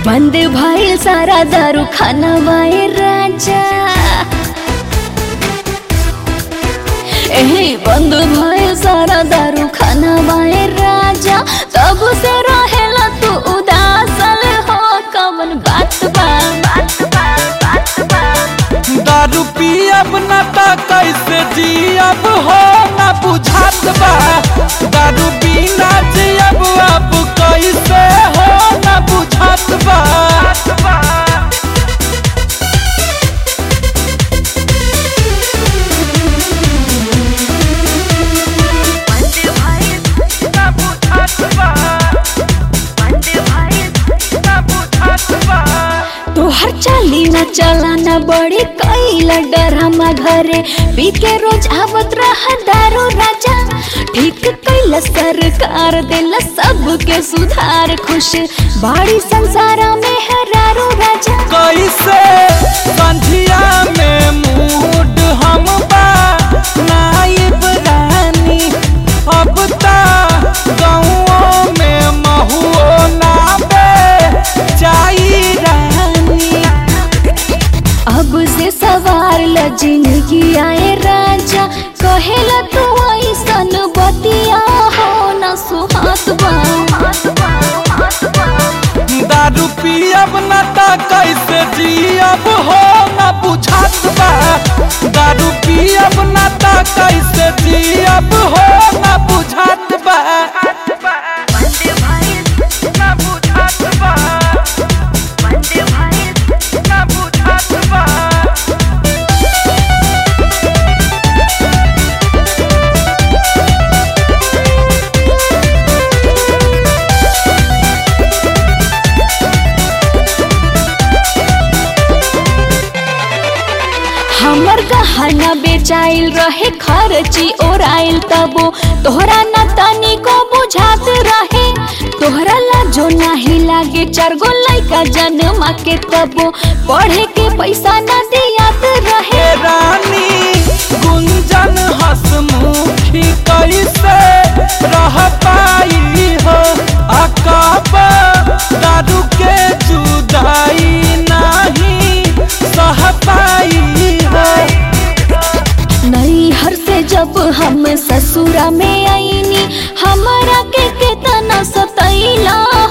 बंद भइल सारा दारू खाना बाए राजा एहे बंद भइल सारा दारू खाना बाए राजा तब से रहेला तू उदासल हो कवन बात बा बात बा बात बा दारू पियब न त कैसे जियब हो न बुझात बा दारू बिना जियब अब कैसे हो न बुझात बा न बुझात बा न बुझात बा तोहर चाली न चलाना बड़ी कैला डरामा घरे पी के रोज आवत रहा दारू राजा ठीक कैला सरकार देला सबके सुधार खुश बाड़ी संसारा में हरारो राजा कैसे संझिया में मूड हम बा नाइब रानी अब ता गाँवों में महुओ ना बे चाई रानी अब से सवार ल जिंदगी आए राजा कहेला तू ऐसन बतिया हो न सुहात बा दारू पियब न त कैसे जियब हो न बुझात बा दारू पियब न त कैसे जियब हो न बुझात बा न बुझात बा न बुझात बा हमर गहना बेचाइल रहे खर्ची ओराइल तबो तोहरा न तनी को बुझात रहे तोहरा ला जो नाही लागे चार गो लइका जन्मा के तबो पढ़े के पैसा न दियात रहे हे रानी गुंजन हसमुखी कैसे रह पाई हो अकब दारू के जुदाई नहीं सह पाई हो नैहर से जब हम ससुरा में आईनी हमारा के केतना सतैला